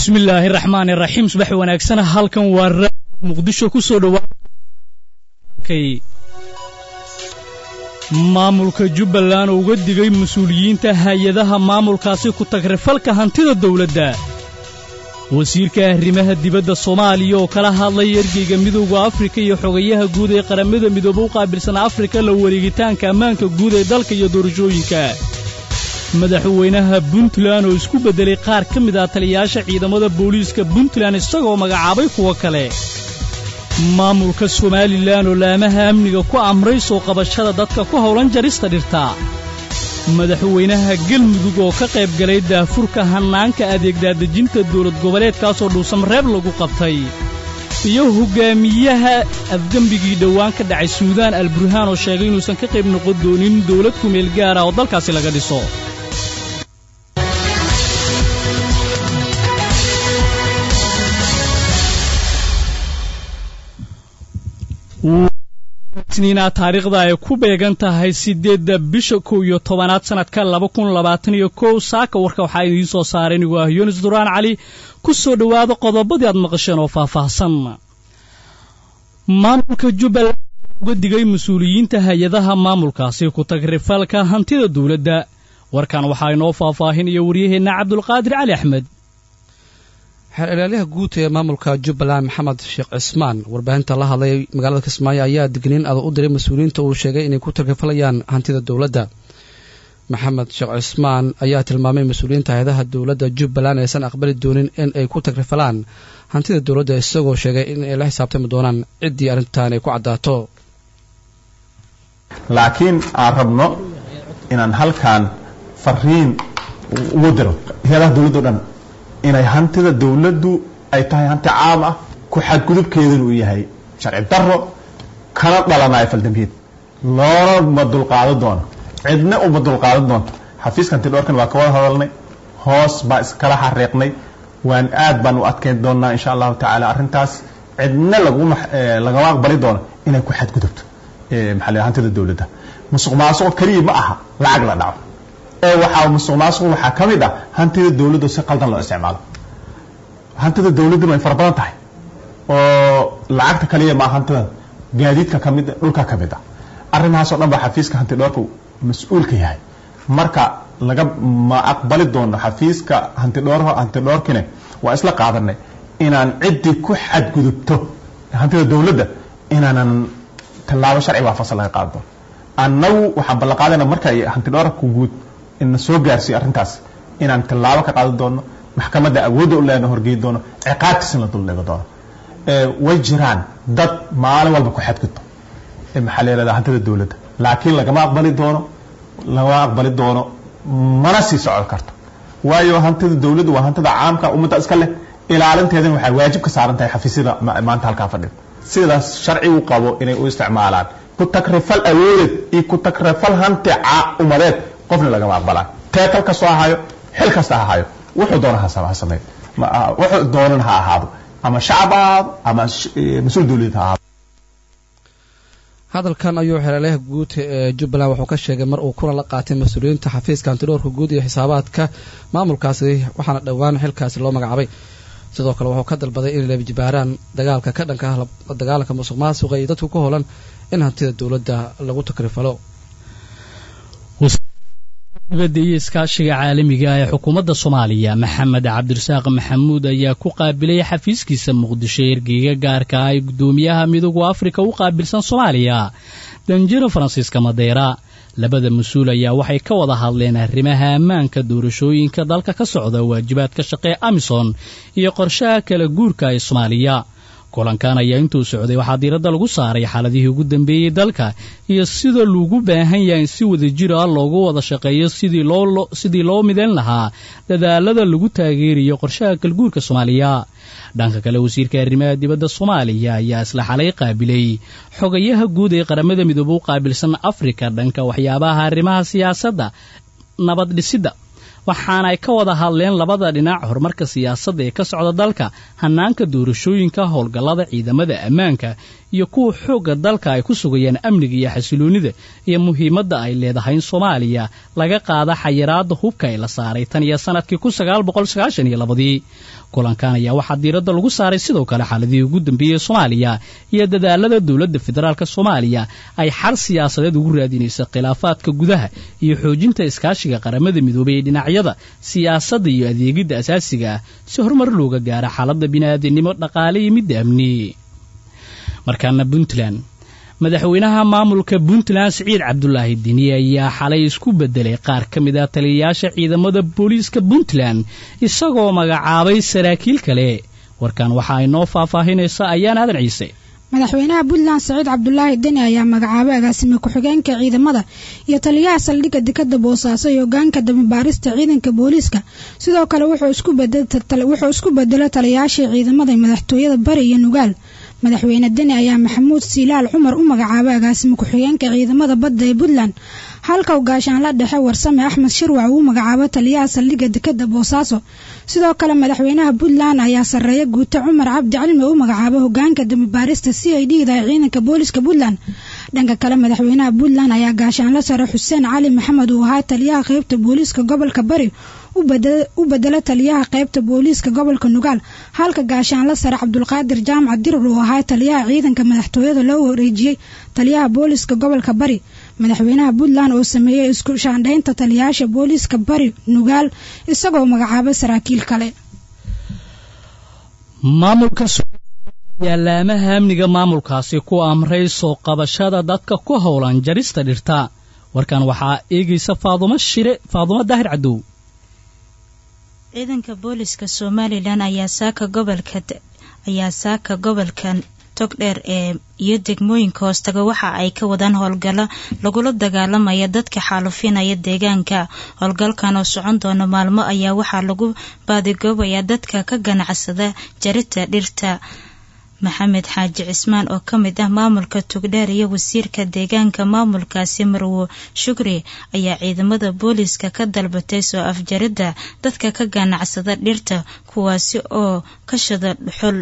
bismi illaahi raxmaan iraxiim subax wanaagsan halkan waa ra muqdisho ku soo dhowaaakay maamulka jubbaland oo uga digay mas-uuliyiinta hay-adaha maamulkaasi ku tagrifalka hantida dawladda wasiirka arrimaha dibadda soomaaliya oo kala hadlay ergeyga midowda afrika iyo xogayaha guud ee qaramada midoobe u qaabilsan afrika la wareegitaanka ammaanka guud ee dalka iyo doorashooyinka madaxweynaha puntland oo isku beddelay qaar ka mid ah taliyayaasha ciidamada booliiska puntland isagoo magacaabay kuwo kale maamulka somalilan oo laamaha amniga ku amray soo qabashada dadka ku howlan jarista dhirta madaxweynaha galmudug oo ka qayb galay daafurka hannaanka adeegdaadejinta dawlad goboleedkaasoo dhuusamreeb lagu qabtay iyo hoggaamiyaha afgembigii dhowaan ka dhacay suudaan alburhaan oo sheegay inuusan ka qayb noqon doonin dawlad kumeel gaar ah oo dalkaasi laga dhiso niina taariikhda ay ku beegan tahay siddeedda bisha kow iyo tobanaad sannadka laba kun labaatan iyo kow saaka warka waxaa idiin soo saaray inigu ah yunis duraan cali ku soo dhowaada qodobadii aad maqasheen oo faahfaahsan maamulka jubbaland uga digay mas-uuliyiinta hay-adaha maamulkaasi ku tagrifalka hantida dawladda warkan waxaa inoo faahfaahinaya waryaheenna cabdulqaadir cali axmed xeer ilaalyaha guud ee maamulka jubbaland maxamed sheekh cismaan warbaahinta la hadlay magaalada kismaayo ayaa digniin adag u diray mas-uuliyiinta uu sheegay inay ku tagrfalayaan hantida dowladda maxamed sheekh cismaan ayaa tilmaamay mas-uuliyiinta hay-adaha dowladda jubbaland aysan aqbali doonin in ay ku tagrifalaan hantida dowladda isagoo sheegay in ay la xisaabtami doonaan ciddii arrintan ay ku caddaato laakiin aan rabno inaan halkan fariin ugu diro hay-adaha dowladda o dhan inay hantida dawladdu ay tahay hanti caam ah ku xadgudubkeeduna uu yahay sharci daro kana dhalanayo faldambiyeed loona ma dulqaadan doono cidna uma dulqaadan doonto xafiiska hanti dhowrkan waa ka wada hadalnay hoos baa iskala xariiqnay waan aad baan u adkeyn doonaa insha allahu tacaala arrintaas cidna laguma lagama aqbali doono inay ku xadgudubto maxaa la hantida dawladda musuq maasuq keliya ma aha lacag la dhaco ee waxaa musuq maasuq waxaa ka mid ah hantida dawladda si qaldan loo isticmaalo hantida dawladduna way fara badan tahay oo lacagta kaliya maa hantidan gaadiidka ka mid dhulka ka mid ah arrimahaasoo dhan baa xafiiska hanti dhoorka mas-uulka yahay marka laga ma aqbali doono xafiiska hanti dhoor hanti dhoorkine waa isla qaadanay inaan ciddii ku xadgudubto hantida dawladda inaanan tallaabo sharci waafaqsan laga qaadi doono annagu waxaan ballan qaadayna marka hanti dhoorka guud ina soo gaarsiiyo arrintaas inaan tallaabo ka qaadan doono maxkamadda awoodda u leena horgeyi doono ciqaabtiisna la duldhigo doono way jiraan dad maalin walba ku xadgudbo maxaa la yihahda hantida dawladda laakiin lagama aqbali doono lagama aqbali doono mana sii socon karto waayo hantida dawladda waa hantida caamka ummadda iska leh ilaalinteedana waxay waajib ka saaran tahay xafiisyada maanta halkaa fadhida sidaas sharcigu qabo inay u isticmaalaan ku tagrifal awoodeed iyo ku tagrifal hanti umadeed qofna lagama aqbalaan teekal kastoo ahayo xil kasta ha ahayo wuxuu doona ha sameey wuxuu doonan ha ahaado ama shacab ha ahaado ama mas-uul dawladeed ha ahaado hadalkan ayuu xeelalaha guud ee jubbaland wuxuu ka sheegay mar uu kulan la qaatay mas-uuliyiinta xafiiska hantidhoorka guud iyo xisaabaadka maamulkaasi waxaana dhowaan xilkaasi loo magacaabay sidoo kale wuxuu ka dalbaday inay leebjibaaraan dagaalka ka dhanka ah dagaalanka musuq maasuqa iyo dadku ku howlan in hantida dowladda lagu takrifalo dibadda iyo iskaashiga caalamiga ee xukuumadda soomaaliya maxamed cabdirasaaq maxamuud ayaa ku qaabilay xafiiskiisa muqdisho ergeyga gaarka ah ee guddoomiyaha midooda afrika u qaabilsan soomaaliya danjiro faransiiska madeera labada mas-uul ayaa waxay ka wada hadleen arrimaha ammaanka doorashooyinka dalka ka socda waajibaadka shaqee amison iyo qorshaha kala guurka ee soomaaliya kulankan ayaa intuu socday waxaa diiradda lagu saaray xaaladihii ugu dambeeyey dalka iyo sida loogu baahan yahay in si wadajir ah loogu wada shaqeeyo sidii loo midayn lahaa dadaalada lagu taageerayo qorshaha kalguurka soomaaliya dhanka kale wasiirka arrimaha dibadda soomaaliya ayaa isla xalay qaabilay xogayaha guud ee qaramada midoobe u qaabilsan afrika dhanka waxyaabaha arrimaha siyaasadda nabad dhisidda waxaana ay ka wada hadleen labada dhinac horumarka siyaasadda ee ka socda dalka hanaanka doorashooyinka howlgallada ciidamada ammaanka iyo kuwa xoogga dalka ay ku sugayaan amniga iyo xasiloonnida iyo muhiimadda ay leedahay in soomaaliya laga qaada xayiraadda hubka ee la saaray tan iyo sannadkii kun sagaal boqol sagaashan iyo labadii kulankan ayaa waxaa diiradda lagu saaray sidoo kale xaaladihii ugu dambeeyey soomaaliya iyo dadaalada dowladda federaalk soomaaliya ay xal siyaasadeed ugu raadinaysa khilaafaadka gudaha iyo xoojinta iskaashiga qaramada midoobay ee dhinacyada siyaasadda iyo adeegidda asaasiga ah si horumar looga gaaro xaaladda bini'aadinimo dhaqaale iyo midda amni markaana puntland madaxweynaha maamulka puntland siciid cabdulaahi dini ayaa xalay isku bedelay qaar ka mid ah taliyayaasha ciidamada booliiska puntland isagoo magacaabay saraakiil kale warkan waxa ay noo faahfaahinaysa ayaan aadan ciise madaxweynaha puntland saciid cabdulaahi deni ayaa magacaabay agaasime ku-xigeenka ciidamada iyo taliyaha saldhigga dekada boosaaso iyo hogaanka damibaarista ciidanka booliiska sidoo kale wuxuu isku bedelo taliyayaashii ciidamada madaxtooyada bari iyo nugaal madaxweyne deni ayaa maxamuud siilaal cumar u magacaabay agaasime ku-xigeenka ciidamada badda ee puntland halka gaashaanla dhexe warsame axmed shirwac uu magacaabo taliyaha saldhigga dekada boosaaso sidoo kale madaxweynaha puntland ayaa sarreeya guute cumar cabdi cilmi u magacaabo hogaanka damibaarista c i d da ee ciidanka booliska puntland dhanka kale madaxweynaha puntland ayaa gaashaanla sare xuseen cali maxamed uu ahaa taliyaha qeybta booliiska gobolka bari u bedelo taliyaha qeybta booliiska gobolka nugaal halka gaashaanla sare cabdulqaadir jaamac dirir uu ahaa taliyaha ciidanka madaxtooyada loo wareejiyey taliyaha booliiska gobolka bari madaxweynaha puntland oo sameeyey isku shaandhaynta taliyayaasha booliiska bari nugaal isagoo magacaabay saraakiil kale maamulka yaalaamaha amniga maamulkaasi ku amray soo qabashada dadka ku howlan jarista dhirta warkan waxaa eegaysa faadumo shire faadumo daahir cadow ciidanka booliska somalilan ayaa saaka gobolka ayaa saaka gobolka togdheer ee iyo degmooyinka hoostaga waxa ay ka wadaan howlgallo lagula dagaalamaya dadka xaalufinaya deegaanka howlgalkan oo socon doona maalmo ayaa waxaa lagu baadigoobayaa dadka ka ganacsada jarita dhirta maxamed xaaji cismaan oo ka mid ah maamulka tugdheer iyo wasiirka deegaanka maamulkaasi marwo shukri ayaa ciidamada booliiska ka dalbatay soo afjaridda dadka ka ganacsada dhirta kuwaasi oo ka shada dhuxul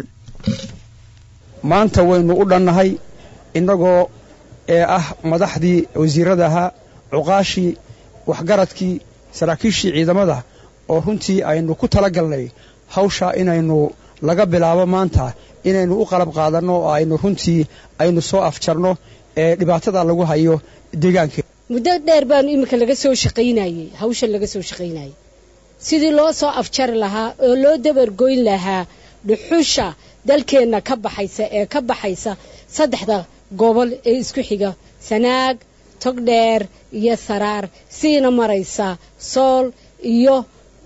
maanta waynu u dhannahay innagoo ee ah madaxdii wasiirada ahaa cuqaashii waxgaradkii saraakiishii ciidamada oo runtii aynu ku tala galnay hawshaa inaynu laga bilaabo maanta inaynu u qalab qaadanno oo aynu runtii aynu soo afjarno ee dhibaatada lagu hayo deegaanka muddo dheer baanu iminka laga soo shaqaynayey hawshan laga soo shaqaynayey sidii loo soo afjari lahaa oo loo dabargoyn lahaa dhuxusha dalkeenna ka baxaysa ee ka baxaysa saddexda gobol ee isku xiga sanaag togdheer iyo saraar siina maraysa sool iyo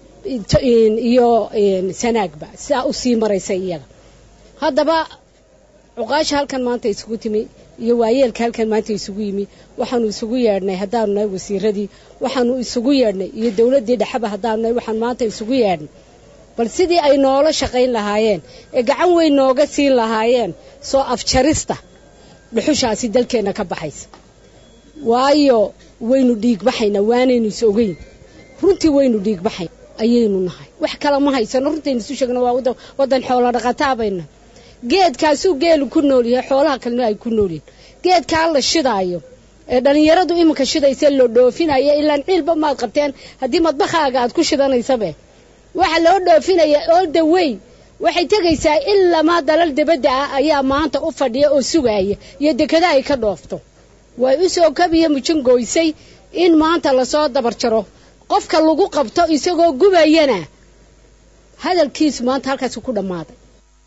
iyo sanaagba sidaa u sii maraysa iyaga haddaba cuqaasha halkan maanta isugu timi iyo waayeelka halkan maanta isugu yimi waxaanu isugu yeedhnay haddaanu nahay wasiiradii waxaanu isugu yeedhnay iyo dowladdii dhexeba haddaanu nahay waxaan maanta isugu yeedhnay bal sidii ay noola shaqayn lahaayeen ee gacan weyn nooga siin lahaayeen soo afjarista dhuxushaasi dalkeenna ka baxaysa waayo waynu dhiigbaxaynaa waanaynu is ogeyn runtii waynu dhiigbaxayn ayaynu nahay wax kale ma haysano runtaynu isu sheegno waa waddan xoolo dhaqataa bayna geedkaasuu geelu ku nool yahay xoolaha kalena ay ku nool yihin geedkaa la shidaayo ee dhallinyaradu iminka shidaysa loo dhoofinaya ilaan ciilba maad qabteen haddii madbakhaaga aad ku shidanaysabe waxa loo dhoofinaya all the way waxay tegaysaa ilamaa dalal dabadda ah ayaa maanta u fadhiya oo sugaaya iyo dekada ay ka dhoofto way u soo kabiya mujangooysay in maanta lasoo dabar jaro qofka lagu qabto isagoo gubayana hadalkiisu maanta halkaasi ku dhammaaday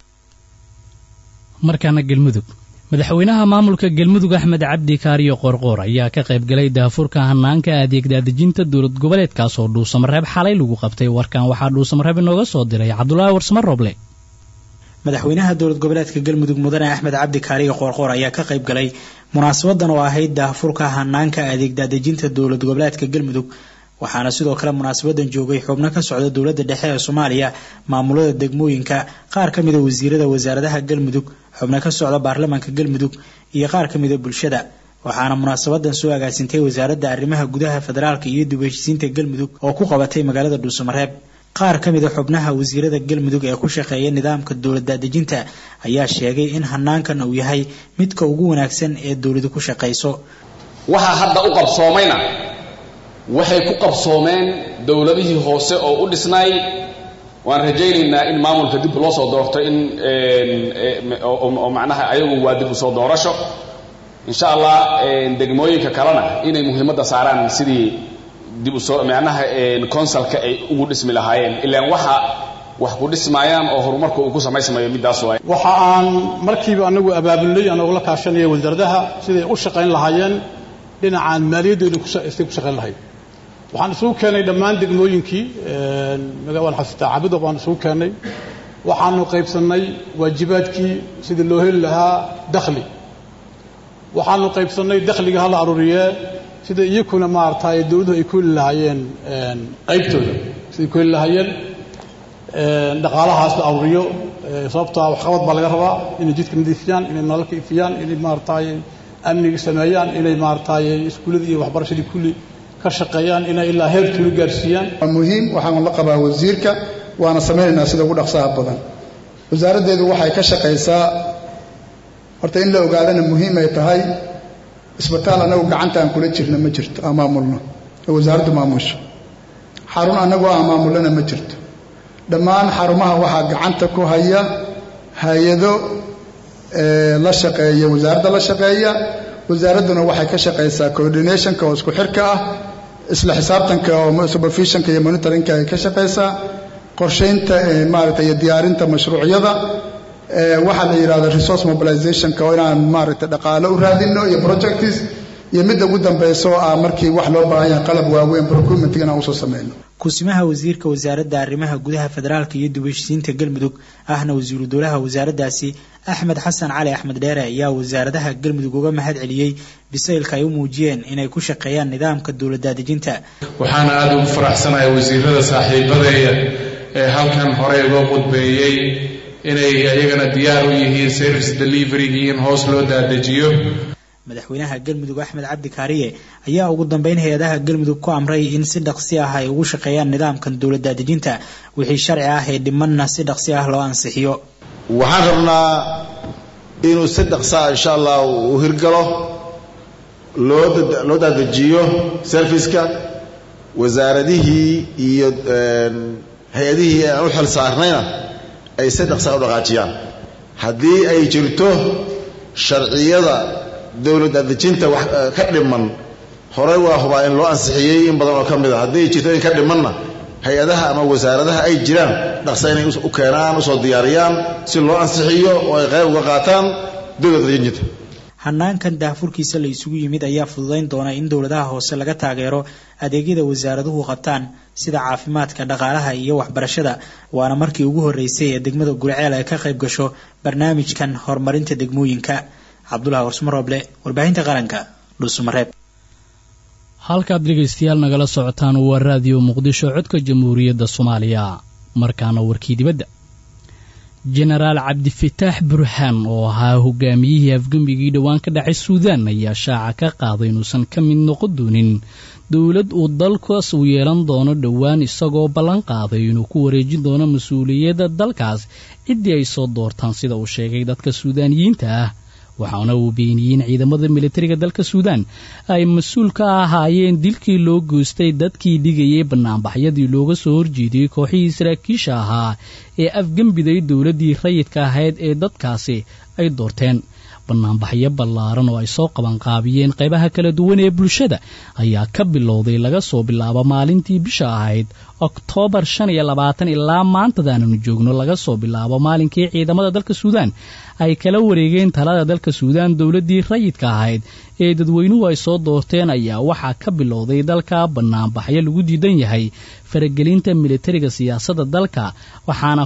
markaana gelmudug madaxweynaha maamulka gelmudug axmed cabdi kaariyo qoorqoor ayaa ka qayb galay daafurka hanaanka adeegdaadejinta dowlad goboleedkaasoo dhuusamareeb xalay lagu qabtay warkan waxaa dhuusamareeb inooga soo diray cabdulaahi warsamo roble madaxweynaha dowlad goboleedka galmudug mudane axmed cabdi kaariyo qoorqoor ayaa ka qayb galay munaasabadan oo ahayd daafurka hanaanka adeegdaadejinta dowlad goboleedka galmudug waxaana sidoo kale munaasabadan joogay xubno ka socda dowladda dhexe ee soomaaliya maamulada degmooyinka qaar ka mida wasiirada wasaaradaha galmudug xubno ka socda baarlamaanka galmudug iyo qaar ka mida bulshada waxaana munaasabadan soo agaasintay wasaaradda arrimaha gudaha federaalka iyo dib heshisiinta galmudug oo ku qabatay magaalada dhuusamareeb qaar ka mid a xubnaha wasiirada galmudug ee ku shaqeeya nidaamka dowlad daadejinta ayaa sheegay in hanaankan uu yahay midka ugu wanaagsan ee dowladu ku shaqayso waxaa hadda u qabsoomayna waxay ku qabsoomeen dowladihii hoose oo u dhisnay waan rajaynaynaa in maamulka dib loo soo doorto in oo macnaha ayagu waa dib usoo doorasho insha allah degmooyinka kalena inay muhiimadda saaraan sidii dib usoo macnaha consulka ay ugu dhismi lahaayeen ilaan waxa wax ku dhismaayaan oo horumarka uu ku samaysmayo middaas waay waxa aan markiiba anagu abaabulnay anagoo la kaashanaya wasaaradaha siday u shaqayn lahaayeen dhinacaan maaliyadooda istay ku shaqayn lahayd waxaan isugu keenay dhammaan degmooyinkii waan xasuustaa cabuda baan isugu keennay waxaanu qaybsannay waajibaadkii sidii loo heli lahaa dakhli waxaanu qaybsannay dakhliga hala aruuriyee sida iyakuna maaragtay dowladuhu ay ku heli lahaayeen qaybtooda siday ku heli lahaayeen dhaqaalahaas la aruuriyo sababtaa waxqabad baa laga rabaa inay jidka nadiifiyaan inay nalalka ifiyaan inay maaragtay amniga sameeyaan inay maaragtay iskuullada iyo waxbarashadii kulli ka shaqeeyaan inay ilaa heer tuulo gaarsiiyaan waa muhiim waxaan la qabaa wasiirka waana samaynaynaa sida ugu dhaqsaha badan wasaaraddeedu waxay ka shaqaysaa horta in la ogaadana muhiim ay tahay isbitaal annagu gacanta aan kula jirna ma jirto aan maamulno oo wasaaraddu maamusho xarun annagu aan maamullana ma jirto dhammaan xarumaha waxaa gacanta ku haya hay-ado la shaqeeya wasaaradda la shaqeeya wasaaradduna waxay ka shaqaysaa coordinationka oo isku xirka ah isla xisaabtanka oo supervisionka iyo monitoringka ay ka shaqaysaa qorshaynta maaragtay iyo diyaarinta mashruucyada waxaa la yidhahda resource mobilizationka oo inaan maaragtay dhaqaalo u raadino iyo projects iyo midda ugu dambaysa oo ah markii wax loo baahan yahay qalab waaweyn procurement inaan usoo sameyno kusimaha wasiirka wasaaradda arrimaha gudaha federaalka iyo dib heshisiinta galmudug ahna wasiiru dowlaha wasaaraddaasi axmed xasan cali axmed dheere ayaa wasaaradaha galmudug uga mahad celiyey bisaylka ay u muujiyeen inay ku shaqeeyaan nidaamka dowladdaadejinta waxaana aada ugu faraxsanahay wasiirada saaxiibadeeya ee halkan horey uga qudbeeyey inay iyagana diyaar u yihiin service deliverygii in hoos loo daadejiyo madaxweynaha galmudug axmed cabdi kaariye ayaa ugu dambeyn hay-adaha galmudug ku amray in si dhaqsi ah ay ugu shaqeeyaan nidaamkan dowladdaadejinta wixii sharci ah ee dhimanna si dhaqsi ah loo ansixiyo waxaan rabnaa inuu si dhaqsaa insha allah uu hirgalo loo loo daadejiyo serviceka wasaaradihii iyo hay-adihii aan u xil saarnayna ay si dhaqsaa u dhaqaajiyaan haddii ay jirto sharciyada dowlad daadejinta wax ka dhiman horey waa hubaa in loo ansixiyey in badan oo ka mid a haddii jirto in ka dhimanna hay-adaha ama wasaaradaha ay jiraan dhaqsa inay u keenaan usoo diyaariyaan si loo ansixiyo oo ay qayb uga qaataan dowlad daadejinta hanaankan daahfurkiisa la isugu yimid ayaa fududayn doona in dowladaha hoose laga taageero adeegyada wasaaraduhu qabtaan sida caafimaadka dhaqaalaha iyo waxbarashada waana markii ugu horreysay ee degmada gurceel ay ka qayb gasho barnaamijkan horumarinta degmooyinka cabdulahi warsmo rooble warbaahinta qaranka dhuusamareeb halkaad dhegaystayaal nagala socotaan waa raadiyo muqdisho codka jamhuuriyadda soomaaliya markaana warkii dibadda jenaraal cabdifataax burhaan oo ahaa hogaamiyihii afgembigii dhowaan ka dhacay suudaan ayaa shaaca ka qaaday inuusan ka mid noqon doonin dowlad uu dalkaas uu yeelan doono dhowaan isagoo ballan qaaday inuu ku wareejin doono mas-uuliyadda dalkaas ciddii ay soo doortaan sida uu sheegay dadka suudaaniyiinta ah waxaana uu beeniyey in ciidamada militariga dalka suudaan ay mas-uul ka ahaayeen dilkii loo goostay dadkii dhigayay banaanbaxyadii looga soo horjeediyey kooxihii saraakiisha ahaa ee afgembiday dowladdii rayidka ahayd ee dadkaasi ay doorteen banaanbaxyo ballaaran oo ay soo qabanqaabiyeen qaybaha kala duwan ee bulshada ayaa ka bilowday laga soo bilaabo maalintii bisha ahayd oktoobar shan iyo labaatan ilaa maantadaananu joogno laga soo bilaabo maalinkii ciidamada dalka suudaan ay kala wareegeen talada dalka suudaan dowladdii rayidka ahayd ee dadweynuhu ay soo doorteen ayaa waxaa ka bilowday dalka banaanbaxyo lagu diidan yahay faragelinta militariga siyaasadda dalka waxaana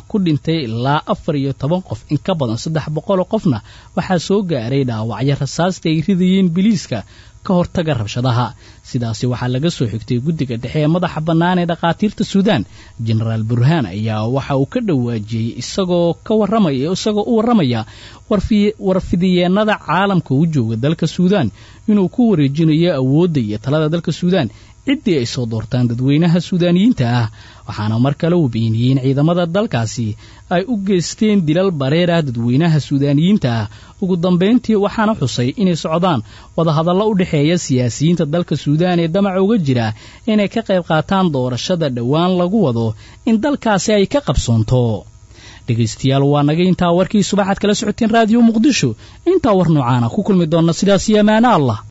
ku dhintay ilaa afar iyo toban qof in ka badan saddex boqoloo qofna waxaa soo gaaray dhaawacyo rasaasta ay ridayeen biliiska ka hortaga rabshadaha sidaasi waxaa laga soo xigtay guddiga dhexe ee madaxa bannaan ee dhakhaatiirta suudaan jenaraal burhaan ayaa waxa uu ka dhawaajiyey isagoo ka warramaya isagoo u warramaya warfidiyeennada caalamka u jooga dalka suudaan inuu ku wareejinayo awoodda iyo talada dalka suudaan ciddii ay soo doortaan dadweynaha suudaaniyiinta ah waxaana mar kale uu beeniyey in ciidamada dalkaasi ay u geysteen dilal bareer ah dadweynaha suudaaniyiinta ah ugu dambayntii waxaana xusay inay socdaan wadahadallo u dhexeeya siyaasiyiinta dalka suudaan ee damaca uga jira inay ka qayb qaataan doorashada dhowaan lagu wado in dalkaasi ay ka qabsoonto dhegaystayaal waa naga intaa warkii subaxaad kala socoteen raadiyo muqdisho intaa war noocaana ku kulmi doonna sidaas iyo amaano allah